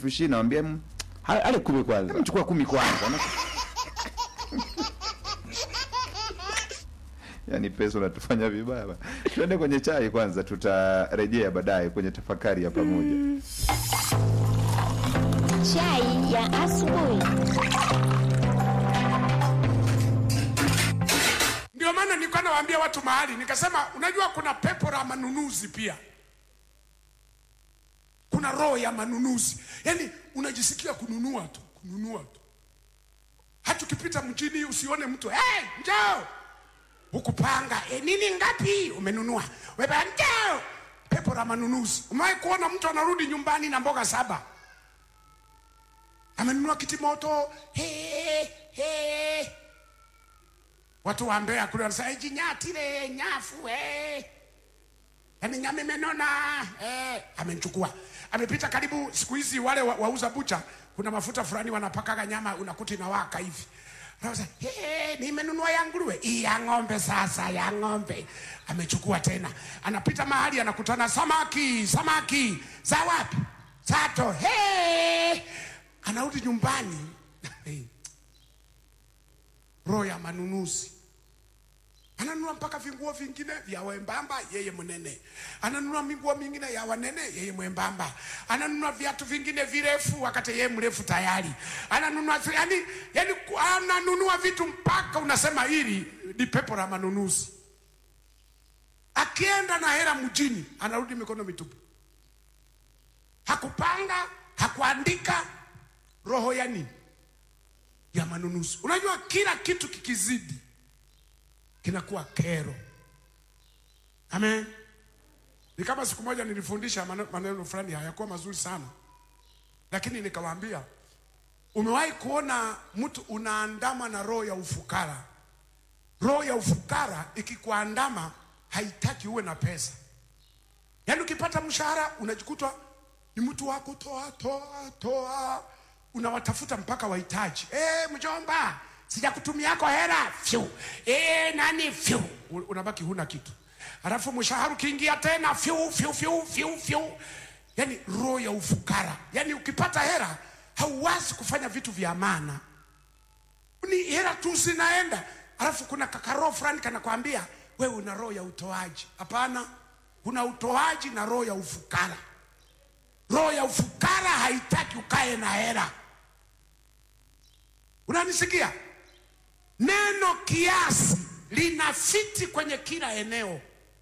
elfu ishirini nawambia "Mm, Ha- ale kumi kwanza mchukua kumi kwanza Na- yaani pesa unatufanya vibaya bana. tuende kwenye chai kwanza tutarejea baadaye kwenye tafakari ya pamoja Chai ya asubuhi. Ndio maana nilikuwa nawaambia watu mahali, nikasema unajua, kuna pepo la manunuzi pia, kuna roho ya manunuzi, yaani unajisikia kununua tu, kununua tu. Hata ukipita mjini usione mtu hey, njoo ukupanga e, nini ngapi umenunua, wewe njoo. Pepo la manunuzi. Umewahi kuona mtu anarudi nyumbani na mboga saba, amenunua kitimoto hey, hey. Watu wa Mbeya kule wanasema "Eh, jinyatire nyafu eh. Yaani nyama imenona eh. Amenichukua, amepita karibu. Siku hizi wale wa- wauza bucha, kuna mafuta fulani wanapakaga nyama, unakuta inawaka hivi. Anasema hey, nimenunua ya nguruwe hii ya ng'ombe, sasa ya ng'ombe. Amechukua tena, anapita mahali anakutana samaki, samaki za wapi? Sato. Hey! Anarudi nyumbani hey roho ya manunuzi. Ananunua mpaka vinguo vingine vya wembamba, yeye mnene. Ananunua minguo mingine ya wanene, yeye mwembamba. Ananunua viatu vingine virefu, wakati yeye mrefu tayari. Ananunua yani, yani ananunua vitu mpaka unasema hili ni pepo la manunuzi. Akienda na hela mjini, anarudi mikono mitupu. Hakupanga, hakuandika, roho ya nini? ya manunuzi. Unajua, kila kitu kikizidi kinakuwa kero. Amen. Ni kama siku moja nilifundisha mane- maneno fulani hayakuwa mazuri sana, lakini nikawaambia, umewahi kuona mtu unaandama na roho ya ufukara? Roho ya ufukara ikikuandama haitaki uwe na pesa. Yaani ukipata mshahara unajikuta ni mtu wa kutoa toa toa, unawatafuta mpaka wahitaji. Eh, mjomba, sijakutumiako hela fyu. Eh, nani fyu, U- unabaki huna kitu. Alafu mshahara ukiingia tena fyu fyu fyu fyu fyu. Yaani roho ya ufukara. Yaani ukipata hela hauwazi kufanya vitu vya maana ni hela tu zinaenda, alafu kuna kakaro fulani kanakwambia wewe una roho ya utoaji. Hapana, kuna utoaji na roho ya ufukara. Roho ya ufukara haitaki ukae na hela. Unanisikia? Neno kiasi linafiti kwenye kila eneo.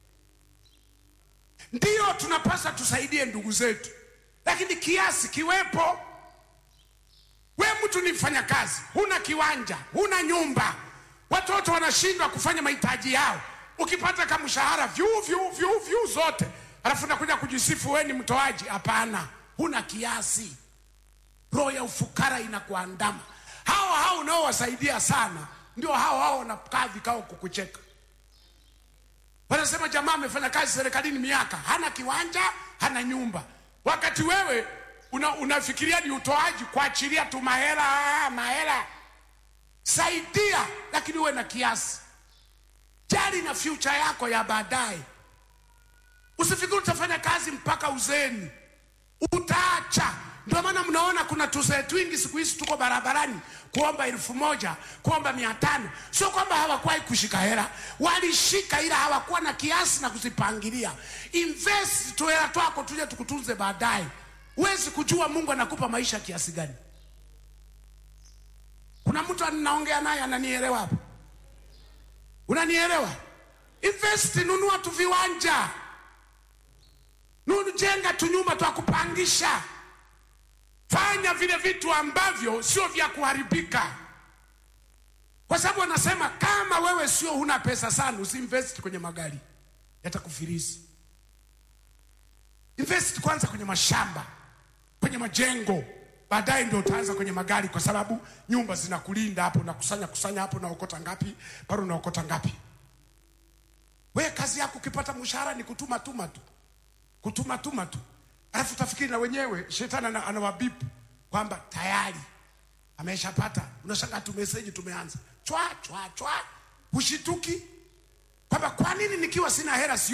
Ndiyo tunapaswa tusaidie ndugu zetu, lakini kiasi kiwepo. We mtu ni mfanyakazi, huna kiwanja, huna nyumba, watoto wanashindwa kufanya mahitaji yao, ukipata kama mshahara vyu vyu vyu vyu zote, alafu nakuja kujisifu we ni mtoaji. Hapana, huna kiasi. Roho ya ufukara inakuandama. Hawa hao unaowasaidia sana ndio hao hao wanakaa vikao kukucheka. Wanasema jamaa amefanya kazi serikalini miaka, hana kiwanja, hana nyumba, wakati wewe una, unafikiria ni utoaji, kuachilia tu mahela mahela. Saidia, lakini uwe na kiasi. Jali na future yako ya baadaye. Usifikiri utafanya kazi mpaka uzeni, utaacha. Ndio maana mnaona kuna tuzee twingi siku hizi tuko barabarani kuomba elfu moja kuomba mia tano. Sio kwamba hawakuwahi kushika hela, walishika, ila hawakuwa na kiasi na kuzipangilia. Invest tu hela twako, tuje tukutunze baadaye. Huwezi kujua Mungu anakupa maisha kiasi gani. Kuna mtu anaongea naye ananielewa hapa, unanielewa? Invest, nunua tu viwanja, nunu, jenga tu nyumba twa kupangisha, fanya vile vitu ambavyo sio vya kuharibika, kwa sababu wanasema kama wewe sio huna pesa sana, usiinvest kwenye magari, yatakufilisi. Invest kwanza kwenye mashamba, kwenye majengo, baadaye ndio utaanza kwenye magari, kwa sababu nyumba zinakulinda hapo. Unakusanya kusanya hapo, unaokota ngapi pale, unaokota ngapi. We kazi yako ukipata mshahara ni kutuma tuma tu, kutuma tuma tu, alafu utafikiri na wenyewe shetani ana- anawabipu kwamba tayari ameshapata. Unashangaa tu meseji tumeanza chwa chwa chwa, hushituki kwamba kwa nini nikiwa sina hela sio